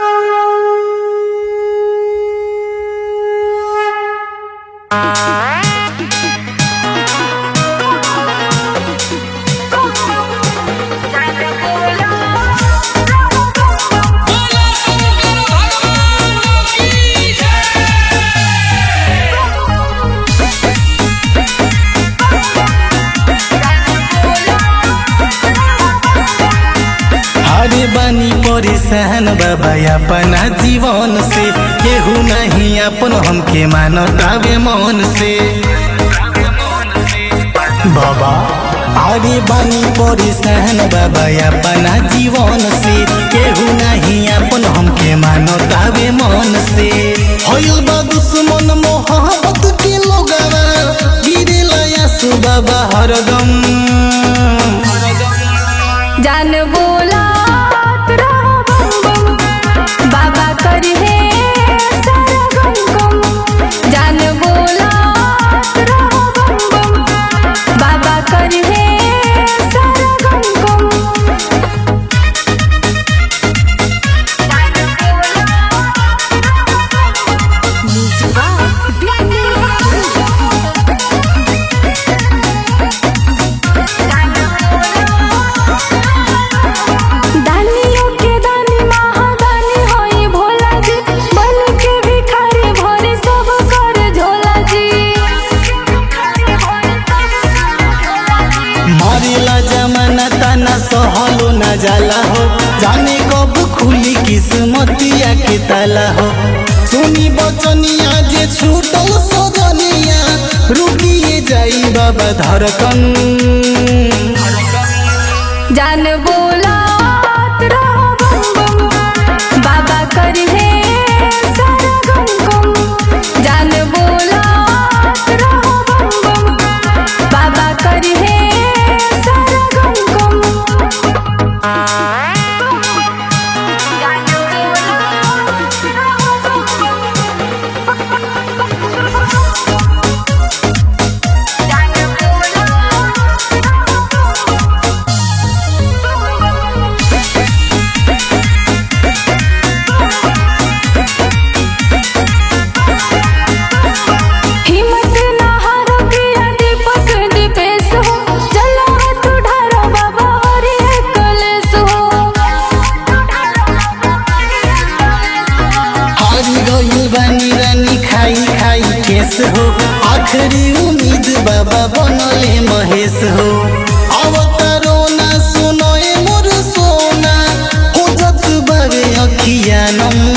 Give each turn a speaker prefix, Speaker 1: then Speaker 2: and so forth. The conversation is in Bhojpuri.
Speaker 1: हरे बानी परेशान बाबा अपना जीवन से केहू नहीं अपन हमके मानतावे मन से बाबा अरे बानी परेशान बाबा अपना जीवन से केहू नहीं अपन हमके मानतावे मन से होइल बा दुश्मन मोहब्बत के लोगवा गिरेला यासु बाबा हरदम
Speaker 2: जान बोलात रहो बम बम बाबा करहे सारा गम गम जान बोलात रहो बम बम बाबा करहे सारा गम गम दानियों के दानी महादानी होई भोला जी बन के भिखारी भरे सब कर झोला जी
Speaker 1: मारेला जमाना ताना सहलो न जाला हो जाने कब खुली किस्मतिया के ताला हो सुनी बचनिया जे छूटल सजनिया रुकिए जाई बाबा धड़कन
Speaker 2: जान बोलात रहो बम बम बाबा करहे सारा गम गम जान बोलात रहो बम बम बाबा करहे सारा गम गम हिम्मत ना हारो पिया दीपक दीपेश हो चलो हाथ उठारो बाबा हरि कलेश हो
Speaker 1: हारी गइल बानी रानी खाई खाई केस हो आखिरी उम्मीद बाबा बनले महेश हो अवतारो ना सुनो ए मोर सोना हो जत बावे अखिया नम